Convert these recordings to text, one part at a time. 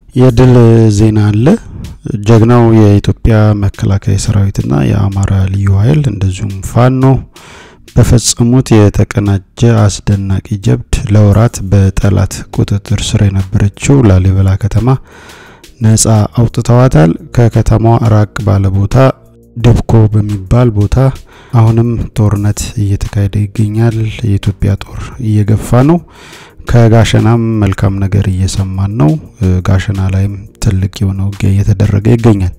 የድል ዜና አለ። ጀግናው የኢትዮጵያ መከላከያ ሰራዊትና የአማራ ልዩ ኃይል እንደዚሁም ፋኖ በፈጸሙት የተቀናጀ አስደናቂ ጀብድ ለወራት በጠላት ቁጥጥር ስር የነበረችው ላሊበላ ከተማ ነጻ አውጥተዋታል። ከከተማዋ ራቅ ባለ ቦታ ደብኮ በሚባል ቦታ አሁንም ጦርነት እየተካሄደ ይገኛል። የኢትዮጵያ ጦር እየገፋ ነው። ከጋሸናም መልካም ነገር እየሰማን ነው። ጋሸና ላይም ትልቅ የሆነ ውጊያ እየተደረገ ይገኛል።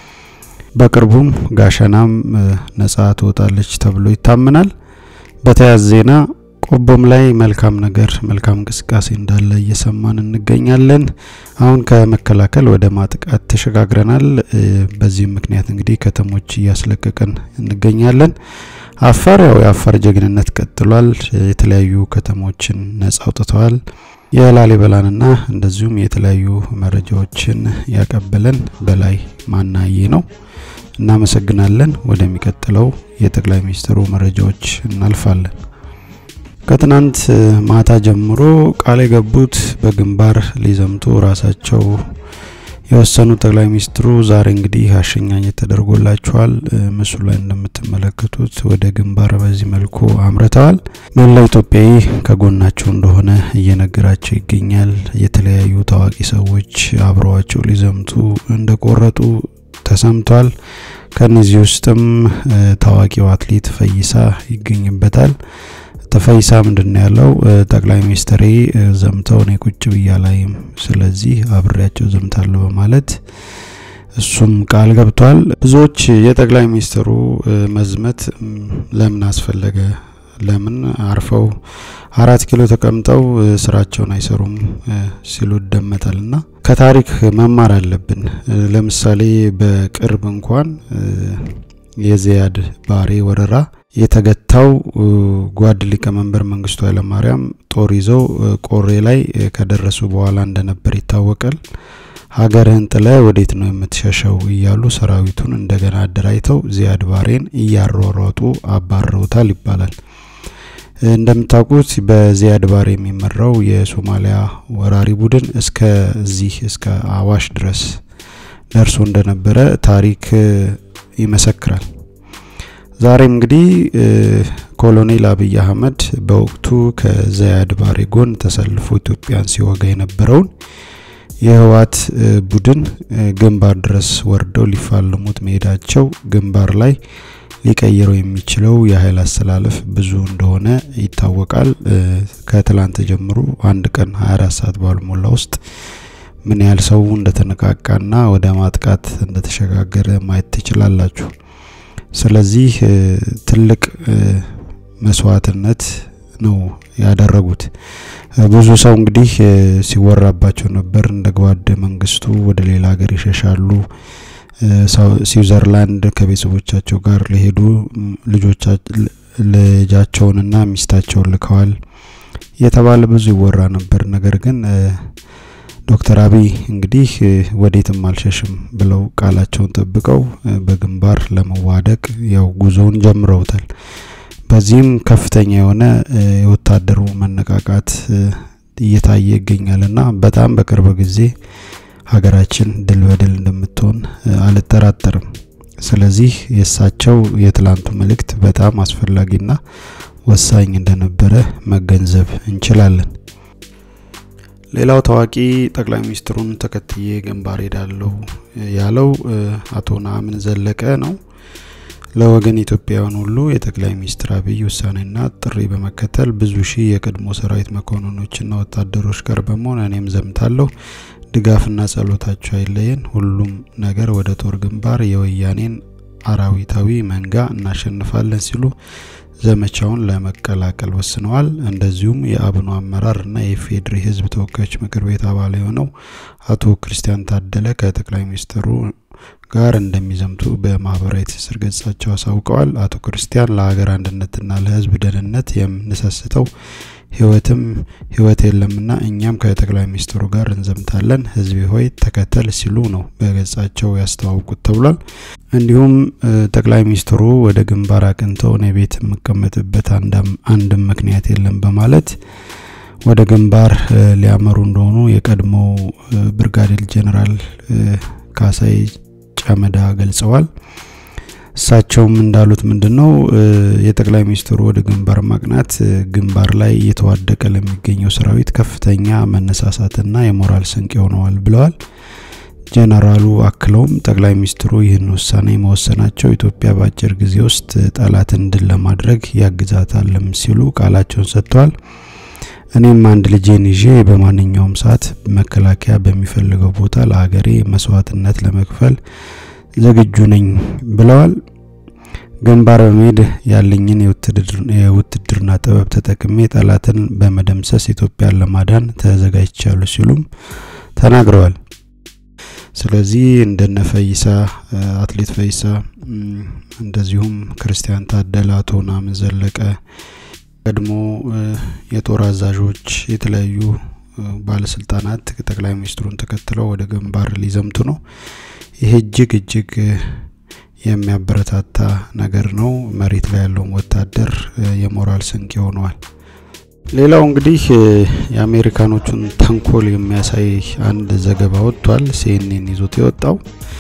በቅርቡም ጋሸናም ነጻ ትወጣለች ተብሎ ይታመናል። በተያያዘ ዜና ቆቦም ላይ መልካም ነገር መልካም እንቅስቃሴ እንዳለ እየሰማን እንገኛለን። አሁን ከመከላከል ወደ ማጥቃት ተሸጋግረናል። በዚህም ምክንያት እንግዲህ ከተሞች እያስለቀቀን እንገኛለን። አፋር ያው የአፋር ጀግንነት ቀጥሏል። የተለያዩ ከተሞችን ነጻ አውጥተዋል። የላሊበላንና እንደዚሁም የተለያዩ መረጃዎችን ያቀበለን በላይ ማናዬ ነው። እናመሰግናለን። ወደሚቀጥለው የጠቅላይ ሚኒስትሩ መረጃዎች እናልፋለን። ከትናንት ማታ ጀምሮ ቃል የገቡት በግንባር ሊዘምቱ ራሳቸው የወሰኑ ጠቅላይ ሚኒስትሩ ዛሬ እንግዲህ አሸኛኘት ተደርጎላቸዋል። ምስሉ ላይ እንደምትመለከቱት ወደ ግንባር በዚህ መልኩ አምርተዋል። መላው ኢትዮጵያዊ ከጎናቸው እንደሆነ እየነገራቸው ይገኛል። የተለያዩ ታዋቂ ሰዎች አብረዋቸው ሊዘምቱ እንደቆረጡ ተሰምቷል። ከነዚህ ውስጥም ታዋቂው አትሌት ፈይሳ ይገኝበታል። ተፈይሳ ምንድን ያለው ጠቅላይ ሚኒስትሬ ዘምተው እኔ ቁጭ ብያ ላይም ስለዚህ አብሬያቸው ዘምታለሁ በማለት እሱም ቃል ገብቷል። ብዙዎች የጠቅላይ ሚኒስትሩ መዝመት ለምን አስፈለገ? ለምን አርፈው አራት ኪሎ ተቀምጠው ስራቸውን አይሰሩም ሲሉ ይደመጣል። ና ከታሪክ መማር አለብን። ለምሳሌ በቅርብ እንኳን የዚያድ ባሬ ወረራ የተገታው ጓድ ሊቀመንበር መንግስቱ ኃይለማርያም ጦር ይዘው ቆሬ ላይ ከደረሱ በኋላ እንደነበር ይታወቃል። ሀገርህን ጥለ ወዴት ነው የምትሸሸው እያሉ ሰራዊቱን እንደገና አደራጅተው ዚያድ ባሬን እያሯሯጡ አባረውታል ይባላል። እንደምታውቁት በዚያድ ባሬ የሚመራው የሶማሊያ ወራሪ ቡድን እስከዚህ እስከ አዋሽ ድረስ ደርሶ እንደነበረ ታሪክ ይመሰክራል። ዛሬም እንግዲህ ኮሎኔል አብይ አህመድ በወቅቱ ከዘያድ ባሬ ጎን ተሰልፎ ኢትዮጵያን ሲወጋ የነበረውን የህወሓት ቡድን ግንባር ድረስ ወርደው ሊፋለሙት መሄዳቸው ግንባር ላይ ሊቀይረው የሚችለው የኃይል አስተላለፍ ብዙ እንደሆነ ይታወቃል። ከትላንት ጀምሮ አንድ ቀን 24 ሰዓት ባልሞላ ውስጥ ምን ያህል ሰው እንደተነቃቃና ወደ ማጥቃት እንደተሸጋገረ ማየት ትችላላችሁ። ስለዚህ ትልቅ መስዋዕትነት ነው ያደረጉት። ብዙ ሰው እንግዲህ ሲወራባቸው ነበር። እንደ ጓድ መንግስቱ ወደ ሌላ ሀገር ይሸሻሉ፣ ስዊዘርላንድ ከቤተሰቦቻቸው ጋር ሊሄዱ ልጃቸውንና ሚስታቸውን ልከዋል የተባለ ብዙ ይወራ ነበር። ነገር ግን ዶክተር አብይ እንግዲህ ወዴትም አልሸሽም ብለው ቃላቸውን ጠብቀው በግንባር ለመዋደቅ ያው ጉዞውን ጀምረውታል። በዚህም ከፍተኛ የሆነ የወታደሩ መነቃቃት እየታየ ይገኛልና በጣም በቅርብ ጊዜ ሀገራችን ድል በድል እንደምትሆን አልጠራጠርም። ስለዚህ የእሳቸው የትላንቱ መልእክት በጣም አስፈላጊና ወሳኝ እንደነበረ መገንዘብ እንችላለን። ሌላው ታዋቂ ጠቅላይ ሚኒስትሩን ተከትዬ ግንባር ሄዳለሁ ያለው አቶ ነአምን ዘለቀ ነው። ለወገን ኢትዮጵያውያን ሁሉ የጠቅላይ ሚኒስትር አብይ ውሳኔና ጥሪ በመከተል ብዙ ሺህ የቀድሞ ሰራዊት መኮንኖችና ወታደሮች ጋር በመሆን እኔም ዘምታለሁ። ድጋፍና ጸሎታቸው አይለየን። ሁሉም ነገር ወደ ጦር ግንባር የወያኔን አራዊታዊ መንጋ እናሸንፋለን ሲሉ ዘመቻውን ለመቀላቀል ወስነዋል። እንደዚሁም የአብኑ አመራርና የኢፌዴሪ ሕዝብ ተወካዮች ምክር ቤት አባል የሆነው አቶ ክርስቲያን ታደለ ከጠቅላይ ሚኒስትሩ ጋር እንደሚዘምቱ በማህበራዊ ትስስር ገጻቸው አሳውቀዋል። አቶ ክርስቲያን ለሀገር አንድነትና ለሕዝብ ደህንነት የምንሰስተው ህይወትም ህይወት የለምና እኛም ከጠቅላይ ሚኒስትሩ ጋር እንዘምታለን፣ ህዝቤ ሆይ ተከተል ሲሉ ነው በገጻቸው ያስተዋውቁት ተብሏል። እንዲሁም ጠቅላይ ሚኒስትሩ ወደ ግንባር አቅንተው እኔ ቤት የምቀመጥበት አንድም ምክንያት የለም በማለት ወደ ግንባር ሊያመሩ እንደሆኑ የቀድሞው ብርጋዴር ጄኔራል ካሳይ ጨመዳ ገልጸዋል። እሳቸውም እንዳሉት ምንድን ነው የጠቅላይ ሚኒስትሩ ወደ ግንባር ማቅናት ግንባር ላይ እየተዋደቀ ለሚገኘው ሰራዊት ከፍተኛ መነሳሳትና የሞራል ስንቅ ሆነዋል ብለዋል። ጄኔራሉ አክለውም ጠቅላይ ሚኒስትሩ ይህን ውሳኔ መወሰናቸው ኢትዮጵያ በአጭር ጊዜ ውስጥ ጠላትን ድል ለማድረግ ያግዛታልም ሲሉ ቃላቸውን ሰጥተዋል። እኔም አንድ ልጄን ይዤ በማንኛውም ሰዓት መከላከያ በሚፈልገው ቦታ ለሀገሬ መስዋዕትነት ለመክፈል ዝግጁ ነኝ ብለዋል። ግንባር በመሄድ ያለኝን የውትድርና ጥበብ ተጠቅሜ ጠላትን በመደምሰስ ኢትዮጵያን ለማዳን ተዘጋጅቻለሁ ሲሉም ተናግረዋል። ስለዚህ እንደነ ፈይሳ አትሌት ፈይሳ እንደዚሁም ክርስቲያን ታደለ፣ አቶ ናምን ዘለቀ ቀድሞ የጦር አዛዦች የተለያዩ ባለስልጣናት ጠቅላይ ሚኒስትሩን ተከትለው ወደ ግንባር ሊዘምቱ ነው። ይሄ እጅግ እጅግ የሚያበረታታ ነገር ነው። መሬት ላይ ያለውን ወታደር የሞራል ስንቅ ሆነዋል። ሌላው እንግዲህ የአሜሪካኖቹን ተንኮል የሚያሳይ አንድ ዘገባ ወጥቷል። ሲኤንኤን ይዞት የወጣው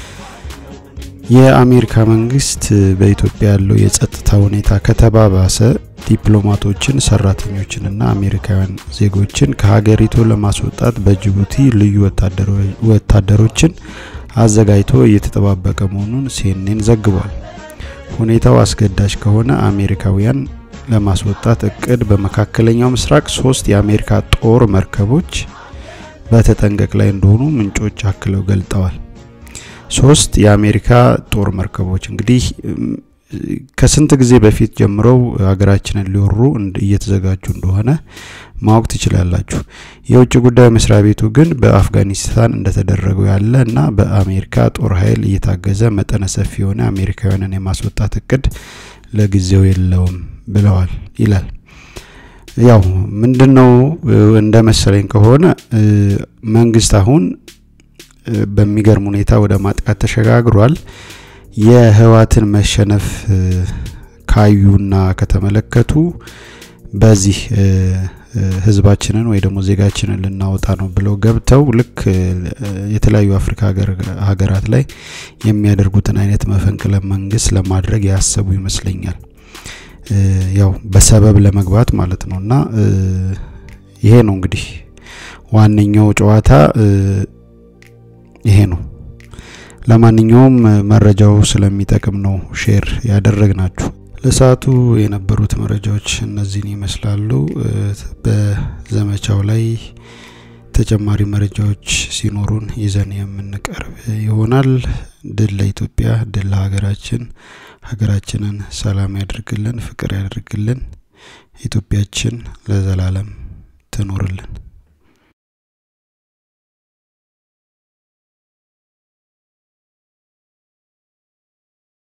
የአሜሪካ መንግስት በኢትዮጵያ ያለው የጸጥታ ሁኔታ ከተባባሰ ዲፕሎማቶችን፣ ሰራተኞችንና አሜሪካውያን ዜጎችን ከሀገሪቱ ለማስወጣት በጅቡቲ ልዩ ወታደሮችን አዘጋጅቶ እየተጠባበቀ መሆኑን ሲኤንኤን ዘግቧል። ሁኔታው አስገዳጅ ከሆነ አሜሪካውያን ለማስወጣት እቅድ በመካከለኛው ምስራቅ ሶስት የአሜሪካ ጦር መርከቦች በተጠንቀቅ ላይ እንደሆኑ ምንጮች አክለው ገልጠዋል። ሶስት የአሜሪካ ጦር መርከቦች እንግዲህ ከስንት ጊዜ በፊት ጀምረው ሀገራችንን ሊወሩ እየተዘጋጁ እንደሆነ ማወቅ ትችላላችሁ። የውጭ ጉዳይ መስሪያ ቤቱ ግን በአፍጋኒስታን እንደተደረገው ያለ እና በአሜሪካ ጦር ኃይል እየታገዘ መጠነ ሰፊ የሆነ አሜሪካውያንን የማስወጣት እቅድ ለጊዜው የለውም ብለዋል ይላል። ያው ምንድነው እንደ መሰለኝ ከሆነ መንግስት አሁን በሚገርም ሁኔታ ወደ ማጥቃት ተሸጋግሯል። የህወሓትን መሸነፍ ካዩና ከተመለከቱ በዚህ ህዝባችንን ወይ ደግሞ ዜጋችንን ልናወጣ ነው ብለው ገብተው ልክ የተለያዩ አፍሪካ ሀገራት ላይ የሚያደርጉትን አይነት መፈንቅለ መንግስት ለማድረግ ያሰቡ ይመስለኛል። ያው በሰበብ ለመግባት ማለት ነው እና ይሄ ነው እንግዲህ ዋነኛው ጨዋታ ይሄ ነው። ለማንኛውም መረጃው ስለሚጠቅም ነው ሼር ያደረግናችሁ። ለሰዓቱ የነበሩት መረጃዎች እነዚህን ይመስላሉ። በዘመቻው ላይ ተጨማሪ መረጃዎች ሲኖሩን ይዘን የምንቀርብ ይሆናል። ድል ለኢትዮጵያ፣ ድል ለሀገራችን። ሀገራችንን ሰላም ያድርግልን፣ ፍቅር ያድርግልን። ኢትዮጵያችን ለዘላለም ትኖርልን።